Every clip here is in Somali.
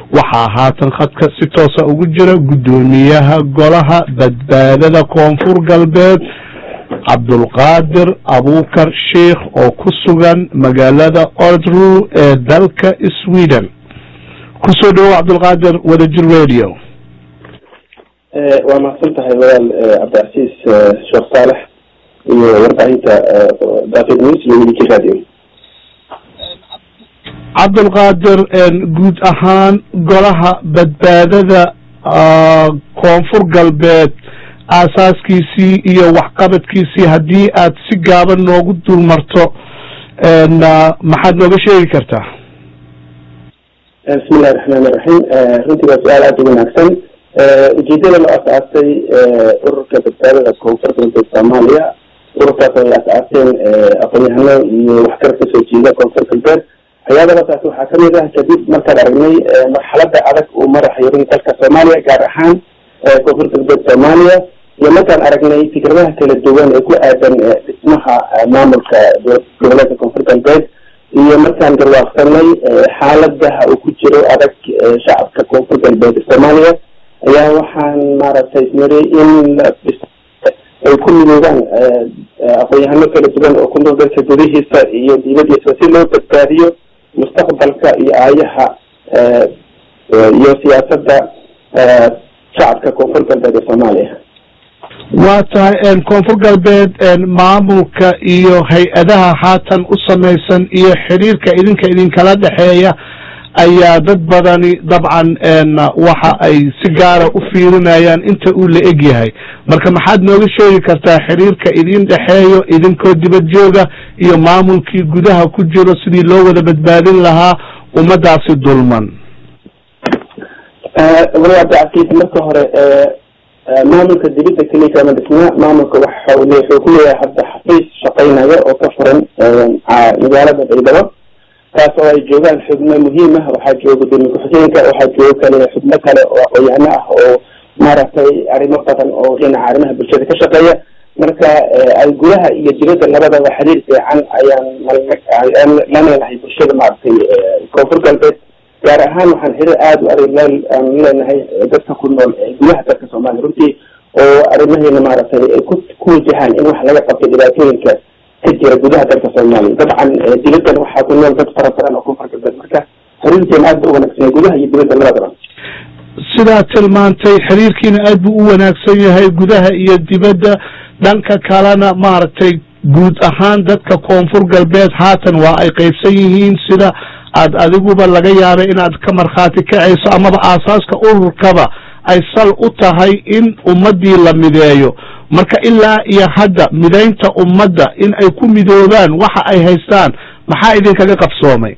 waxaa haatan khadka si toosa ugu jira guddoomiyaha golaha badbaadada koonfur galbeed cabdulqaadir abuukar sheikh oo ku sugan magaalada ordru ee dalka sweden kusoo dhawow cabdulqaadir wadajir radio waa mahadsan tahay walaal cabdicasiis sheekh saalex iyo warbaahinta david news iyo wadajir radio cabdulqaadir guud ahaan golaha badbaadada koonfur galbeed aasaaskiisii iyo waxqabadkiisii haddii aad si gaaban noogu dulmarto maxaad nooga sheegi kartaa bismi illahi raxmaan iraxiim runtii waa su-aal aada u wanaagsan ujeedada la asaasay ururka badbaadada koonfur galbeed soomaaliya ururkaas ay asaaseen aqoon-yahano iyo waxkar kasoo jeeda koonfur galbeed waxyaabadaas waxaa kamid ah kadib markaan aragnay marxalada adag uu maraxayo runti dalka soomaaliya gaar ahaan koonfur galbeed soomaaliya iyo markaan aragnay fikradaha kala duwan ee ku aadan dhismaha maamulka goboleedka koonfur galbeed iyo markaan garwaaqsanay xaaladaha uu ku jiro adag shacabka koonfur galbeed soomaaliya ayaa waxaan maaragtay ismariyey in ay ku midoobaan aqoon-yahano kala duwan oo ku nool dalka gudihiisa iyo dibadiisa si loo badbaadiyo mustaqbalka iyo aayaha iyo siyaasadda shacabka koonfur galbeed ee soomaaliya waa tahay koonfur galbeed maamulka iyo hay-adaha haatan u samaysan iyo xiriirka idinka idinkala dhexeeya ayaa dad badani dabcan waxa ay si gaara u fiirinayaan inta uu la eg yahay marka maxaad nooga sheegi kartaa xiriirka idin dhexeeyo idinkoo dibad jooga iyo maamulkii gudaha ku jiro sidii loo wada badbaadin lahaa ummadaasi dulman abdicasiis marka hore maamulka dibadda keliya kama dhisna maamulka waxa wuxuu ku leeyahay hadda xafiis shaqeynaya oo ka furan magaalada baydhabo taas oo ay joogaan xubno muhiim ah waxaa jooga gudoomiye ku-xigeenka waxaa jooga kale xubno kale oo aqoon-yahano ah oo maaragtay arrimo badan oo dhinaca arrimaha bulshada ka shaqeeya marka ay gudaha iyo dibadda labadaba xiriir fiican ayaan la leenahay bulshada maaragtay koonfur galbeed gaar ahaan waxaan xiriir aada u adag aan leenahay dadka ku nool gudaha dalka soomaaliya runtii oo arrimaheena maaragtay ku ku wajahaan in wax laga qabto dhibaatooyinka ka jira gudaha dalka soomaaliya dabcan dibaddan waxaa ku nool dad fara badan oo koonfur galbeed marka xiriirkeena aad ba u wanaagsan gudaha iyo dibadda labadaba sidaad tilmaantay xiriirkiina aad buu u wanaagsan yahay gudaha iyo dibadda dhanka kalena maaragtay guud ahaan dadka koonfur galbeed haatan waa ay qaybsan yihiin sida aad adiguba laga yaabay inaad ka markhaati kacayso amaba aasaaska ururkaba ay sal u tahay in ummaddii la mideeyo marka ilaa iyo hadda midaynta ummadda in ay ku midoobaan waxa ay haystaan maxaa idinkaga qabsoomay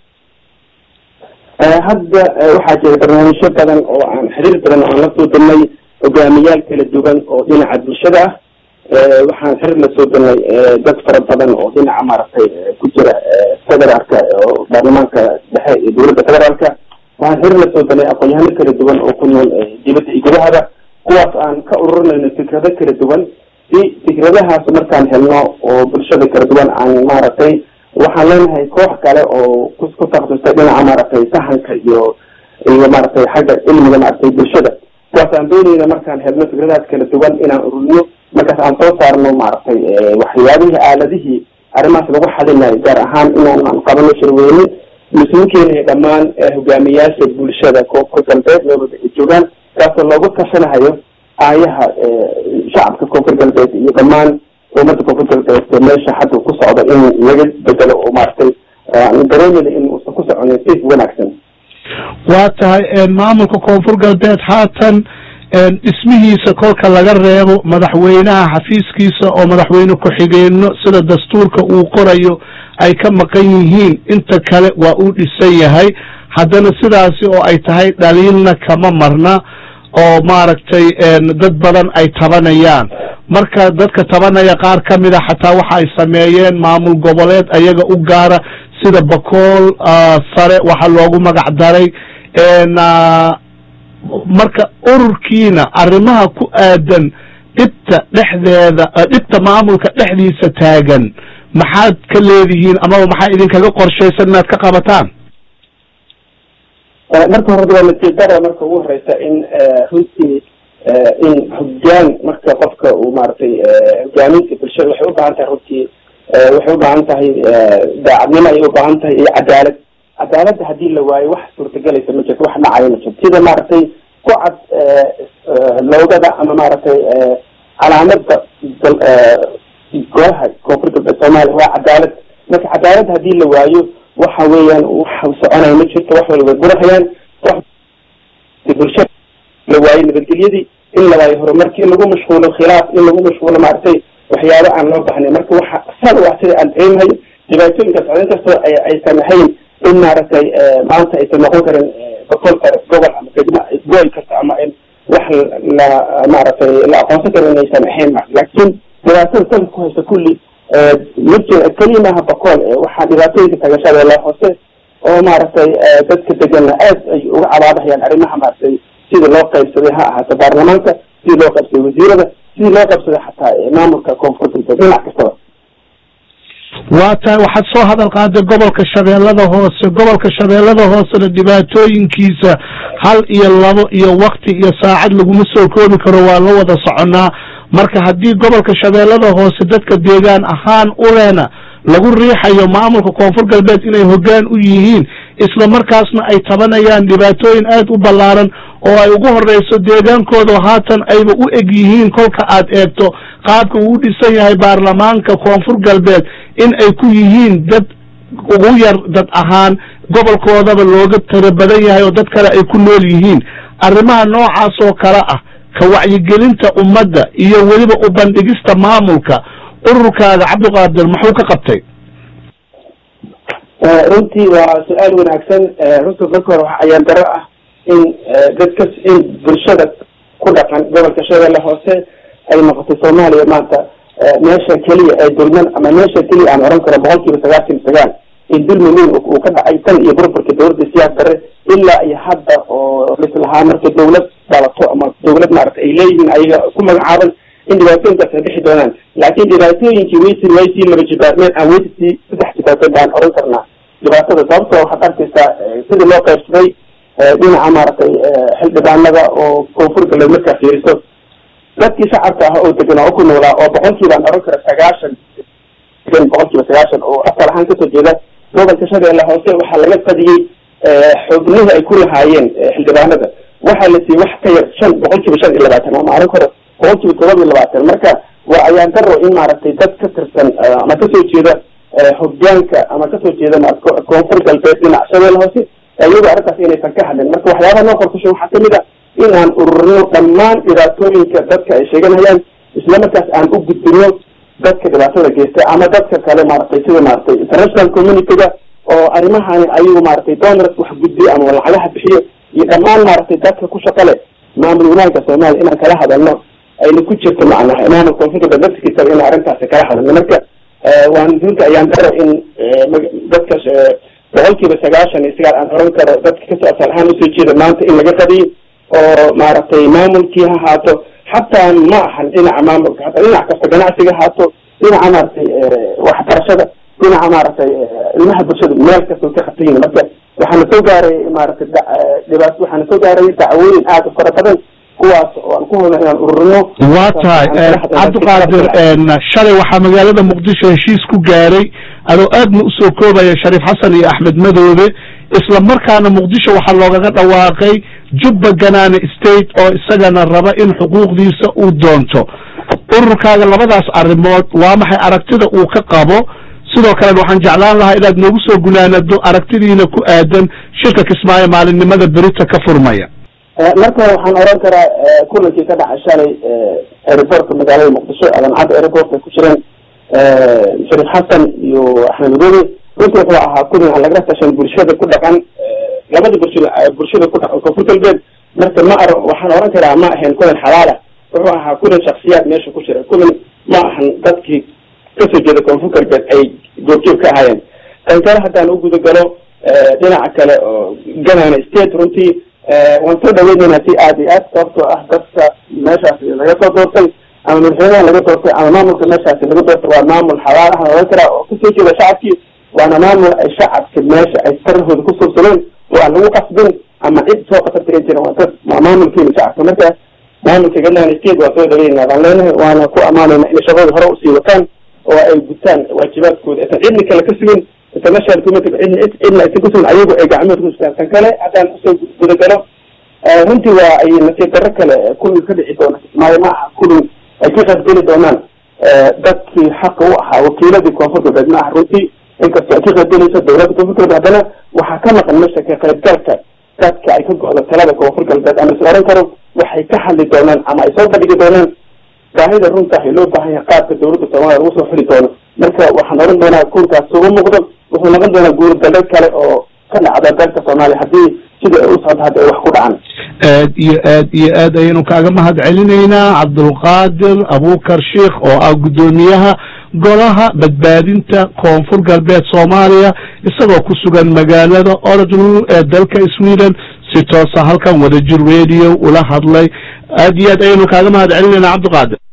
hadda waxaa jira barnaamijyo badan oo aan xiriir badan oo aan la soo dalnay hogaamiyaal kala duwan oo dhinaca bulshada ah waxaan xiriir la soo dalnay dad fara badan oo dhinaca maaragtay ku jira federaalka oo baarlamaanka dhexe iyo dowladda federaalka waxaan xiriir la soo dalnay aqoon-yahano kala duwan oo ku nool dibadda iyo gudahaba kuwaas aan ka ururinayno fikrado kala duwan si fikradahaas markaan helno oo bulshada kala duwan aan maaragtay waxaan leenahay koox kale oo ku ku takhasustay dhinaca maaragtay sahanka iyo iyo maaragtay xagga cilmiga maaragtay bulshada kuwaas aan doonayna markaan helno fikradahaas kala duwan inaan ururiyo markaas aan soo saarno maaragtay waxyaabihii aaladihii arrimahaas lagu xalinayo gaar ahaan inaan qabano shirweyne isugu keenayo dhammaan hogaamiyaasha bulshada koonfur galbeed meelwada ay joogaan kaasoo loogu tashanahayo aayaha shacabka koonfur galbeed iyo dhammaan ummadda koonfur galbeed meesha hadda ku socda in laga bedelo oo maaragtay aan dareemina in uusan ku soconin si wanaagsan waa tahay maamulka koonfur galbeed haatan dhismihiisa kolka laga reebo madaxweynaha xafiiskiisa oo madaxweyne ku-xigeenno sida dastuurka uu qorayo ay ka maqan yihiin inta kale waa uu dhisan yahay haddana sidaasi oo ay tahay dhaliilna kama marna oo maaragtay dad badan ay tabanayaan marka dadka tabanaya qaar ka mid a xataa waxa ay sameeyeen maamul goboleed ayaga u gaara sida bakool sare waxa loogu magac daray marka ururkiina arrimaha ku aadan dhibta dhexdeeda dhibta maamulka dhexdiisa taagan maxaad ka leedihiin amaba maxaa idinkaga qorshaysan inaad ka qabataan marka hore waa natiijada marka ugu horeysa in runtii in hogaan marka qofka uu maaragtay hogaaminta bulshada waxay ubaahan tahay runtii waxay ubaahan tahay daacadnimo ayay ubaahan tahay iyo cadaalad cadaaladda hadii la waayo wax suurtagelaysa ma jirto wax dhacayo ma jirto sida maaragtay ku cad loogada ama maaragtay calaamada golaha koonfur galbeed soomaaliya waa cadaalad marka cadaalad hadii la waayo waxa weeyaan wax soconaya ma jirto wax walba gurahayaan bulshada la waayo nabadgelyadii in la waayo horumarkii in lagu mashquulo khilaaf in lagu mashquulo maaragtay waxyaabo aan loo baxnay marka waxa sal u ah sida aan dareemahayo dhibaatooyinkaas in kastoo aysan ahayn in maaragtay maanta aysan noqon karin boqol kale gobol ama degma gool kasta ama in wax la maaragtay la aqoonsan karo inaysan ahayn laakiin dhibaatada salka ku haysta kulli mid keliya maaha boqol waxaa dhibaatooyinka tagashada hoose oo maaragtay dadka deganna aad ay uga cabaadahayaan arrimaha maaragtay sidii loo qaybsaday ha ahaato baarlamaanka sidii loo qaybsaday wasiirada sidii loo qaybsaday xataa maamulka koonfur galbeed dhinac kastaba waa tahay waxaad soo hadal qaaday gobolka shabeellada hoose gobolka shabeellada hoosena dhibaatooyinkiisa hal iyo labo iyo wakti iyo saacad laguma soo koobi karo waa la wada soconaa marka haddii gobolka shabeellada hoose dadka deegaan ahaan ulehna lagu riixayo maamulka koonfur galbeed inay hoggaan u yihiin isla markaasna ay tabanayaan dhibaatooyin aad u ballaaran oo ay ugu horeyso deegaankooda haatan ayba u eg yihiin kolka aad eegto qaabka uu dhisan yahay baarlamaanka koonfur galbeed in ay ku yihiin dad ugu yar dad ahaan gobolkoodaba looga tiro badan yahay oo dad kale ay ku nool yihiin arrimaha noocaas oo kale ah ka wacyigelinta ummadda iyo weliba u bandhigista maamulka ururkaaga cabdiqaadir muxuu ka qabtay runtii waa su-aal wanaagsan runta marka hore waxa ayaan daro ah in dadka in bulshada ku dhaqan gobolka shabeelle hoose ay noqotay soomaaliya maanta meesha keliya ee dulman ama meesha keliya aan oran karo boqol kiiba sagaashan iyo sagaal in dulmi weyn uu ka dhacay tan iyo burburka dawladda siyaas dare ilaa iyo hadda oo lislahaa marka dawlad dhalato ama dawlad maarata ay leeyihiin ayaga ku magacaaban in dhibaatooyinkaas ay bixi doonaan laakiin dhibaatooyinkii waysi waysii laba jibaarmeen aan weysisii saddex jibaarmeen baan oran karnaa dhibaatada sababtoo waxaad arkaysaa sidii loo qaybsaday dhinaca maaragtay xildhibaanada oo koonfur galbeed markaa fiiriso dadkii shacabka ah oo deganaa oo ku noolaa oo boqolkiibaan oran kara sagaashan boqol kiiba sagaashan oo asal ahaan kasoo jeeda gobolka shabeelle hoose waxaa laga qadiyey xubnihii ay ku lahaayeen xildhibaanada waxaa la siiyey wax ka yar shan boqol kiiba shan iyo labaatan ama oran karo boqol kiiba todoba iyo labaatan marka waa ayaan daro in maaragtay dad ka tirsan ama kasoo jeeda hogaanka ama kasoo jeeda koonfur galbeed dhinac shabeelle hoose iyagoo arrintaas inaysan ka hadlin marka waxyaabaha noo qorkusha waxaa kamid a in aan ururino dhammaan dhibaatooyinka dadka ay sheeganayaan isla markaas aan u gudbino dadka dhibaatada geysta ama dadka kale maaragtay sida maaragtay international communityga oo arrimahani ayagu maaragtay donors wax gudbiyo ama lacagaha bixiyo iyo dhammaan maaragtay dadka ku shaqa leh maamul wanaagga soomaaliya inaan kala hadalno ayna ku jirto macnaha maamul koonfur galbeed naftigiisa in arrintaasi kala hadalno marka waan runta ayaan daro in dadka boqol kiiba sagaashan iyo sagaal aan oran karo dadka kasoo asal ahaan usoo jeeda maanta in laga qadiyo oo maaragtay maamulkii ha haato xataa ma ahan dhinaca maamulka hataa dhinac kasta ganacsiga haato dhinaca maaragtay waxbarashada dhinaca maaragtay ilmaha bulshada meel kasta ka khatayin marka waxaana soo gaaray maaragtay dhibaat waxaana soo gaaray dacwooyin aada u fara badan kuwaas oo aan ku hodna inaan ururino waa tahay cabdiqaadir shalay waxaa magaalada muqdisho heshiis ku gaaray adoo aadna usoo koobaya shariif xasan iyo axmed madoobe isla markaana muqdisho waxaa loogaga dhawaaqay jubba ganaane state oo isagana raba in xuquuqdiisa uu doonto ururkaaga labadaas arrimood waa maxay aragtida uu ka qabo sidoo kalena waxaan jeclaan lahaa inaad noogu soo gunaanado aragtidiina ku aadan shirka kismaayo maalinimada berita ka furmaya marka hore waxaan oran karaa kulankii ka dhacay shalay aeroportka magaalada muqdisho adancadda aeroport ay ku jireen shariif xasan iyo axmed madoobe runtii wuxuu ahaa kulan aan lagala tashan bulshada ku dhaqan labada bulshada bulshada ku dhaqan koonfur galbeed marka ma ar waxaan oran karaa ma ahayn kulan xalaala wuxuu ahaa kulan shaksiyaad meesha ku jira kulan ma ahan dadkii kasoo jeeda koonfur galbeed ay goobjoog ka ahaayeen tan kale haddaan u guda galo dhinaca kale oo ganana state runtii waan soo dhaweynaynaa si aad iyo aad sababtoo ah dadka meeshaasi laga soo doortay ama madaxweynaha laga doortay ama maamulka meeshaasi laga doortay waa maamul xalaal ah oran karaa oo kasoo jeeda shacabkii waana maamul ay shacabka meesha ay sarahooda ku subsadeen oo aan lagu qasbin ama cid soo qatar tiran jira waa dad maamulkeena shacabka marka maamulka galmudug state waa soo dhaweynaa baan leenahay waana ku ammaanayna inay shaqadooda hore usii wataan oo ay gutaan waajibaadkooda aysan cidna kale ka sugin international community cidna cidna aysan ku sugin ayagu ay gacmooda ku sugaan tan kale haddaan usoo gudagalo runtii waa ay nasiib darro kale kulli ka dhici doona maayo maaha kulli ay ka qaybgeli doonaan dadkii xaqa u ahaa wakiiladii koonfur galbeed ma aha runtii inkastoo ay ka qaybgelayso dowladda koonfur galbeed haddana waxaa ka maqan meesha ka qaybgalka dadka ay ka go-do talada koonfur galbeed ama is oran karo waxay ka hadli doonaan ama ay soo bandhigi doonaan baahida runta ah loo baahan yahay qaabka dowladda soomaaliya lagu soo xuli doono marka waxaan oran doonaa kuurkaas uga muuqdo wuxuu noqon doonaa guurgalbeed kale oo ka dhacda dalka soomaaliya haddii sida ay u socdo hadda ay wax ku dhacaan aad iyo aad iyo aad ayaynu kaaga mahad celinaynaa cabdulqaadir abukar sheikh oo ah guddoomiyaha golaha badbaadinta koonfur galbeed soomaaliya isagoo ku sugan magaalada oradl ee dalka sweden si toosa halkan wadajir radio ula hadlay aad iyo aad ayaynu kaaga mahad celinaynaa cabdiqaadir